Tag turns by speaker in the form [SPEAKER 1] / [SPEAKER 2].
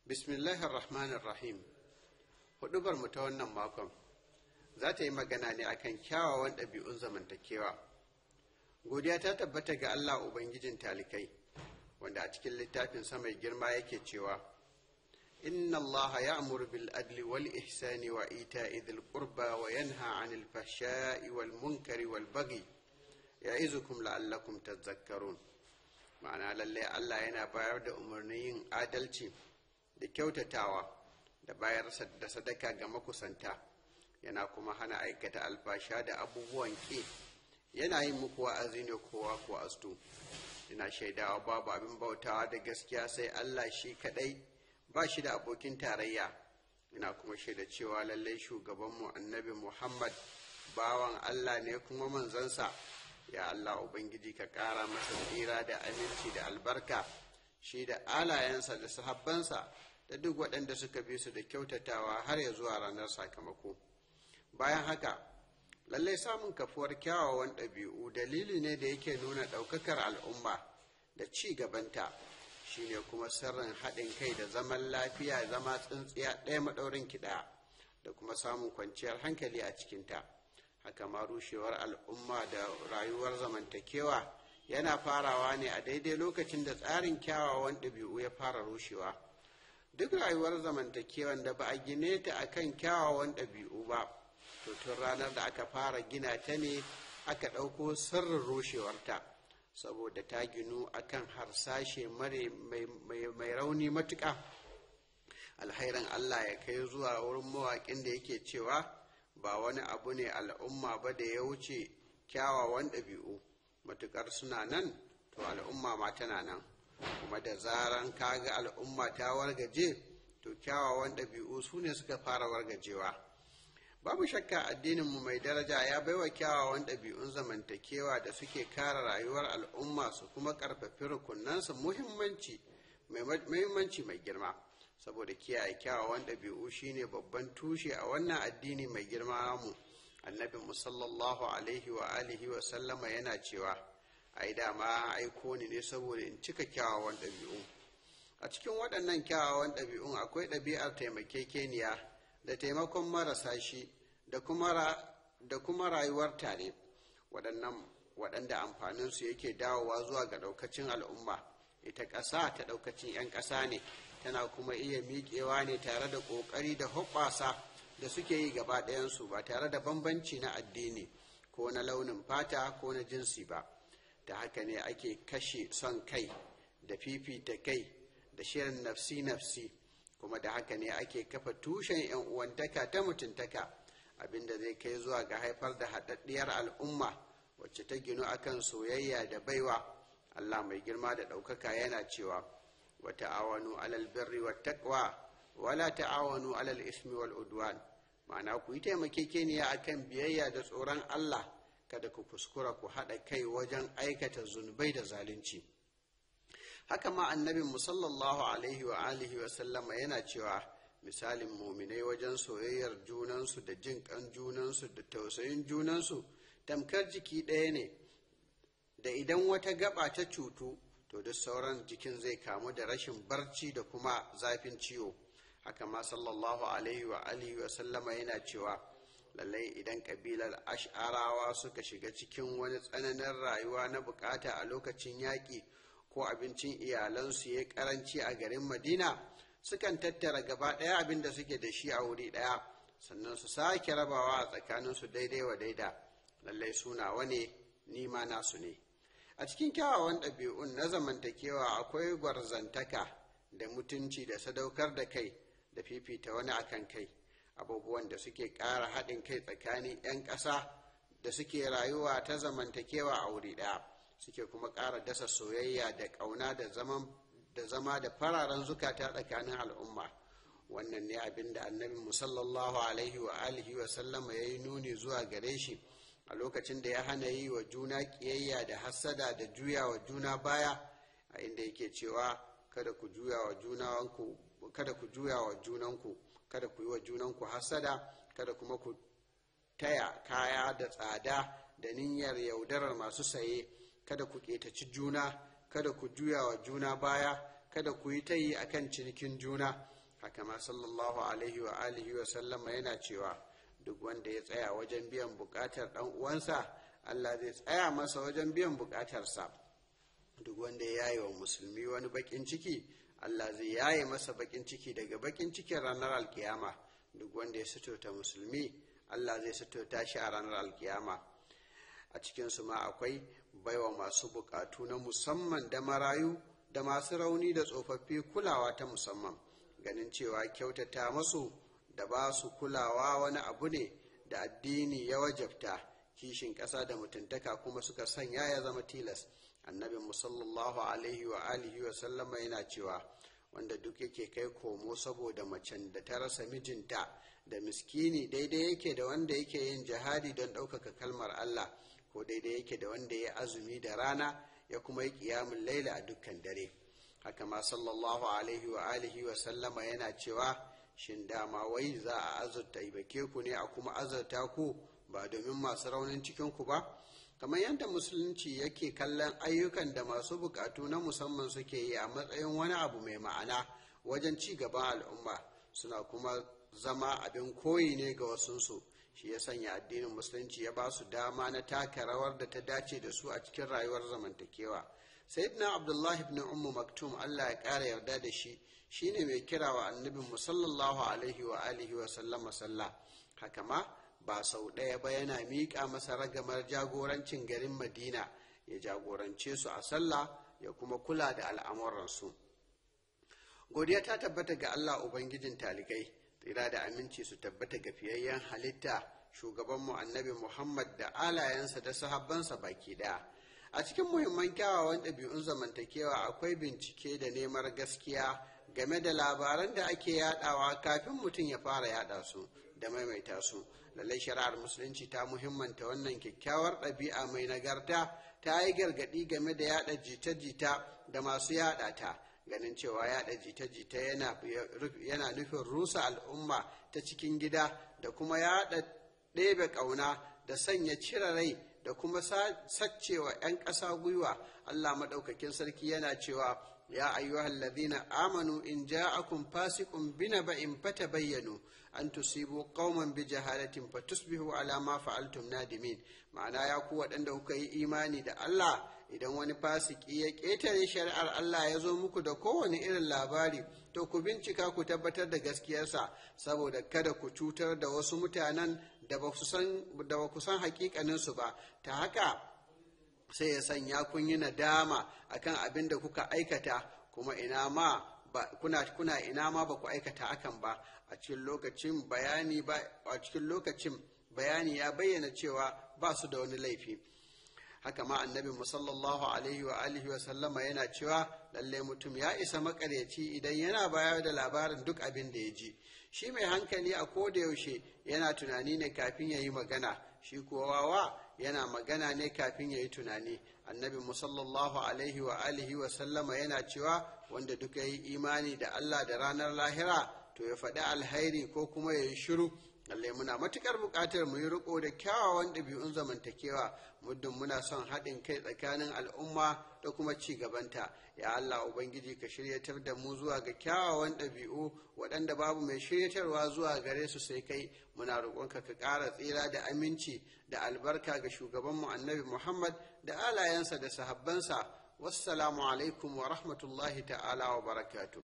[SPEAKER 1] Bismillahir Rahmanir Rahim. Hudubar mu ta wannan makon za ta yi magana ne akan kyawawan ɗabi'un zamantakewa. Godiya ta tabbata ga Allah Ubangijin talikai, wanda a cikin littafin mai girma yake cewa, Inna Allah ya'muru bil adli wal ihsani wa ita'i dhil qurba wa yanha 'anil fahsha'i wal munkari wal baghi ya'izukum la'allakum tadhakkarun. Ma'ana lallai Allah yana bayar da umarnin yin adalci da kyautatawa da bayar da sadaka ga makusanta yana kuma hana aikata alfasha da abubuwan ƙi yana yin muku wa'azi ne kowa ko astu ina shaidawa babu abin bautawa da gaskiya sai Allah shi kadai ba shi da abokin tarayya ina kuma shaida cewa lallai shugabanmu annabi Muhammad bawan Allah ne kuma manzansa ya Allah Ubangiji ka ƙara masa tsira da aminci da albarka shi da alayensa da sahabbansa da duk waɗanda suka bi su da kyautatawa har ya zuwa ranar sakamako bayan haka lallai samun kafuwar kyawawan ɗabi'u dalili ne da yake nuna ɗaukakar al'umma da ci gabanta shine kuma sirrin haɗin kai da zaman lafiya zama tsintsiya ɗaya maɗaurin kiɗa da kuma samun kwanciyar hankali a cikinta haka ma rushewar al'umma da rayuwar zamantakewa yana farawa ne a daidai lokacin da tsarin kyawawan ɗabi'u ya fara rushewa duk rayuwar zamantakewan da ba a gine ta akan kyawawan ɗabi'u ba to tun ranar da aka fara gina ta ne aka ɗauko sirrin rushewarta saboda ta ginu akan harsashe mai rauni matuƙa alhairan allah ya kai zuwa wurin mawaƙin da yake cewa ba wani abu ne al'umma ba da ya wuce kyawawan ɗabi'u matuƙar suna nan to al'umma ma tana nan kuma da zaran kaga al'umma ta wargaje to kyawawan ɗabi'u su ne suka fara wargajewa babu shakka addininmu mai daraja ya baiwa kyawawan ɗabi'un zamantakewa da suke kare rayuwar al'umma su kuma ƙarfafi rukunansu muhimmanci muhimmanci mai girma saboda kiyaye kyawawan ɗabi'u shine babban tushe a wannan addini mai girma mu annabi sallallahu alaihi wa alihi wa sallama yana cewa ai dama aiko ni ne saboda in cika kyawawan ɗabi'u a cikin waɗannan kyawawan ɗabi'un akwai ɗabi'ar taimakekeniya da taimakon marasa shi da kuma rayuwar tare waɗannan waɗanda amfaninsu yake dawowa zuwa ga ɗaukacin al'umma ita ƙasa ta ɗaukacin 'yan ƙasa ne tana kuma iya miƙewa ne tare da ƙoƙari da hoɓɓasa da suke yi gaba ɗayansu ba tare da bambanci na addini ko na launin fata ko na jinsi ba ta haka ne ake kashe son kai da fifita kai da shirin nafsi-nafsi kuma da haka ne ake kafa tushen 'yan uwantaka ta mutuntaka abinda zai kai zuwa ga haifar da haɗaɗɗiyar al'umma wacce ta ginu akan soyayya da baiwa allah mai girma da ɗaukaka yana cewa wa ta'awanu alal birri wa taqwa wala ta'awanu alal ismi wal udwan ma'ana ku yi taimakekeniya akan biyayya da tsoron allah kada ku kuskura ku haɗa kai wajen aikata zunubai da zalunci haka ma annabin musallallahu alaihi wa alihi wa sallama yana cewa misalin muminai wajen soyayyar junansu da jin kan junansu da tausayin junansu tamkar jiki ɗaya ne da idan wata gaba ta cutu to duk sauran jikin zai kamu da rashin barci da kuma zafin ciwo haka ma sallallahu alaihi wa alihi wa sallama yana cewa lallai idan kabilar ash'arawa suka shiga cikin wani tsananin rayuwa na bukata a lokacin yaƙi ko abincin iyalansu ya karanci a garin madina sukan tattara gaba ɗaya abin da suke da shi a wuri ɗaya sannan su sake rabawa a tsakaninsu daidai wa daida lallai suna wane nima nasu ne a cikin kyawawan ɗabi'un na zamantakewa akwai gwarzantaka da mutunci da sadaukar da kai da fifita wani akan kai abubuwan da suke ƙara haɗin kai tsakanin 'yan ƙasa da suke rayuwa ta zamantakewa a wuri ɗaya suke kuma ƙara dasa soyayya da ƙauna da zama da fararen zukata tsakanin al'umma wannan ne abin da annabi musallallahu alaihi wa alihi wa sallama ya yi nuni zuwa gare shi a lokacin da ya hana yi wa juna ƙiyayya da hassada da juya wa juna baya a inda yake cewa kada ku juya wa junanku kada ku juya wa junanku kada ku yi wa junanku hassada kada kuma ku taya kaya da tsada da niyyar yaudarar masu saye kada ku ƙetaci juna kada ku juya wa juna baya kada ku yi tayi akan cinikin juna haka ma sallallahu alaihi wa alihi wa sallama yana cewa duk wanda ya tsaya wajen biyan bukatar dan uwansa Allah zai tsaya masa wajen biyan bukatarsa duk wanda ya yaye wa musulmi wani bakin ciki Allah zai yaye masa bakin ciki daga bakin cikin ranar alkiyama duk wanda ya suturta musulmi Allah zai suturta shi a ranar alkiyama a cikinsu ma akwai baiwa masu bukatu na musamman da marayu da masu rauni da tsofaffi kulawa ta musamman ganin cewa kyautata masu da ba su kulawa wani abu ne da addini ya wajabta kishin ƙasa da mutuntaka kuma suka sanya ya zama tilas annabin musallallahu alaihi wa alihi wa sallama yana cewa wanda duk yake kai komo saboda macen da ta rasa mijinta da miskini daidai yake da wanda yake yin jihadi don ɗaukaka kalmar Allah ko daidai yake da wanda ya azumi da rana ya kuma yi ƙiyamun laila a dukkan dare haka ma sallallahu alaihi wa alihi wa sallama yana cewa shin dama wai za a azurta ibake ku ne a kuma azurta ku ba domin masu raunin cikin ku ba kamar yadda musulunci yake kallon ayyukan da masu bukatu na musamman suke yi a matsayin wani abu mai ma'ana wajen ci gaban al'umma suna kuma zama abin koyi ne ga wasunsu shi ya sanya addinin musulunci ya ba su dama na taka rawar da ta dace da su a cikin rayuwar zamantakewa sayyidina abdullahi ibn ummu maktum allah ya ƙara yarda da shi shine mai kira wa annabin mu sallallahu alaihi wa alihi wa sallama sallah haka ma ba sau ɗaya ba yana miƙa masa ragamar jagorancin garin madina ya jagorance su a sallah ya kuma kula da al'amuransu godiya ta tabbata ga allah ubangijin talikai tsira da aminci su tabbata ga fiyayyen halitta shugabanmu annabi muhammad da alayensa da sahabbansa baki ɗaya a cikin muhimman kyawawan ɗabi'un zamantakewa akwai bincike da neman gaskiya game da labaran da ake yadawa kafin mutum ya fara yada su da maimaita su lallai shari'ar musulunci ta muhimmanta wannan kyakkyawar ɗabi'a mai nagarta ta yi gargaɗi game da yada jita-jita da masu yada ta ganin cewa yada jita-jita yana nufin rusa al'umma ta cikin gida da kuma yada ɗebe ƙauna da sanya cire rai da kuma saccewa 'yan ƙasa gwiwa allah maɗaukakin sarki yana cewa يا أيها الذين آمنوا إن جاءكم فاسق بنبأ فتبينوا أن تصيبوا قوما بجهالة فتصبحوا على ما فعلتم نادمين معنى يا قوة أنه كي إيماني دا الله idan wani fasiki ya ƙetare shari'ar Allah ya zo muku da kowane irin labari to ku bincika ku tabbatar da gaskiyarsa saboda kada ku cutar da wasu mutanen da ba ku san hakikaninsu ba ta haka sai ya sanya kun yi nadama akan abin da kuka aikata kuma ina ma ba, kuna, kuna ina ma ba ku aikata hakan ba a cikin lokacin bayani ba a cikin lokacin bayani ya bayyana cewa ba su da wani laifi haka ma annabi sallallahu alaihi wa alihi wa sallama yana cewa lalle mutum ya isa makaryaci idan yana bayar da labarin duk abin da ya ji shi mai hankali a koda yaushe yana tunani ne kafin ya yi magana shi kuwa wawa yana magana ne kafin ya yi tunani annabi musallallahu alaihi wa alihi wa sallama yana cewa wanda duka yi imani da allah da ranar lahira to ya faɗi alhairi ko kuma ya yi shiru lallai muna matukar buƙatar mu yi riko da kyawawan ɗabi'un zamantakewa muddin muna son haɗin kai tsakanin al'umma da kuma ci gabanta ya Allah ubangiji ka shiryatar da mu zuwa ga kyawawan ɗabi'u waɗanda babu mai shiryatarwa zuwa gare su sai kai muna roƙonka ka ƙara tsira da aminci da albarka ga shugabanmu annabi Muhammad da alayensa da sahabbansa wassalamu alaikum wa rahmatullahi ta'ala wa barakatuh